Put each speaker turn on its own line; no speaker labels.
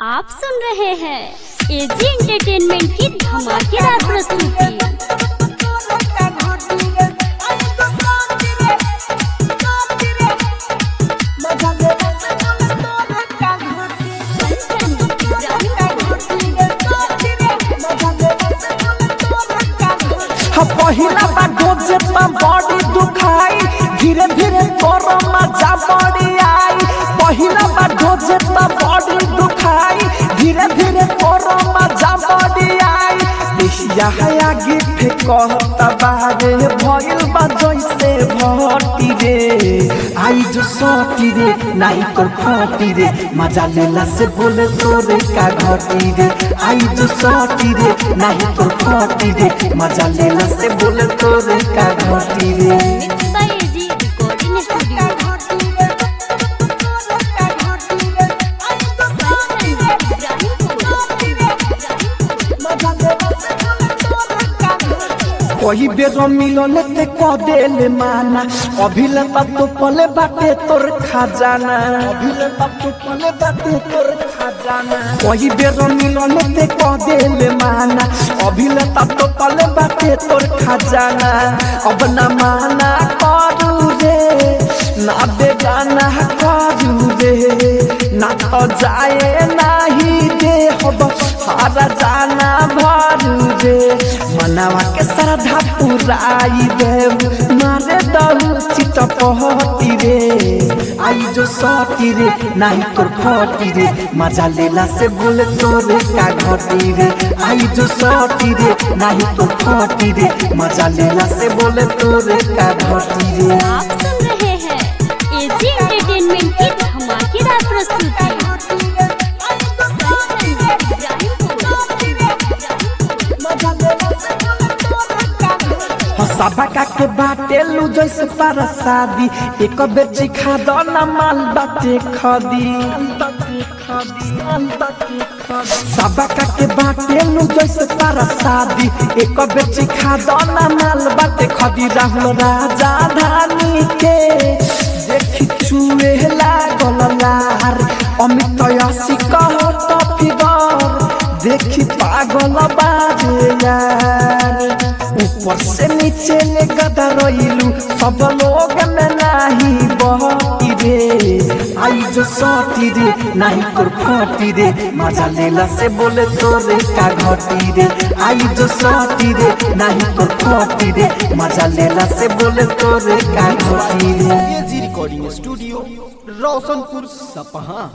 आप सुन रहे हैं एजी एंटरटेनमेंट की धमाकेदार प्रस्तुति
हाँ, पहिला बा डोजे पा बॉडी दुखाई धीरे धीरे तोरो मजा बड़ी आई पहिला बा डोजे पा बॉडी दुखाई धीरे धीरे तोरो मजा बड़ी आई देशिया है आगे फेंकता बारे भइल बा जैसे भटी रे आई जो सटी रे नाई कर फटी रे मजा लेला से बोले तोरे का घटी रे आई जो सटी रे नाई कर फटी रे मजा लेला से बोले तोरे का घटी रे
mix by AG recording studio
कोई बेर मिलल ते क देले माना अभिले तो पले बाटे तोर खजाना अभिले तो पले बाटे तोर खजाना कोई बेर मिलल ते क देले माना अभिले तो पले बाटे तोर खजाना अब ना माना करू रे ना बेगाना करू रे ना तो जाए नाही दे हब हारा जाना भरू रे मनावा के श्रद्धा पुराई देव मारे दहु चित पहती रे आई जो सटी रे नाही तोर फटी रे मजा लेला से बोले तोरे का घटी रे आई जो सटी रे नाही तोर फटी रे मजा लेला से बोले तोरे का घटी रे
आप सुन रहे हैं एजी एंटरटेनमेंट की धमाकेदार प्रस्तुति
हसबा का के बाटे लू जैसे पारा शादी एक बेर चिखा दो ना माल बाटे खदी सबा का के बाटे लू जैसे पारा शादी एक बेर चिखा दो ना माल बाटे खदी राहुल राजा धानी के देखी चुए लागल लार अमित यसी कह तो फिगर देखी पागल बाजे यार ऊपर से नीचे ले गदा रोइलू सब लोग में नाही बहती रे आई जो सटी रे नाही तोर फटी रे मजा लेला से बोले तोरे का घटी रे आई जो सटी रे नाही तोर फटी रे मजा लेला से बोले तोरे का घटी रे
एजी रिकॉर्डिंग स्टूडियो रोशनपुर सपहा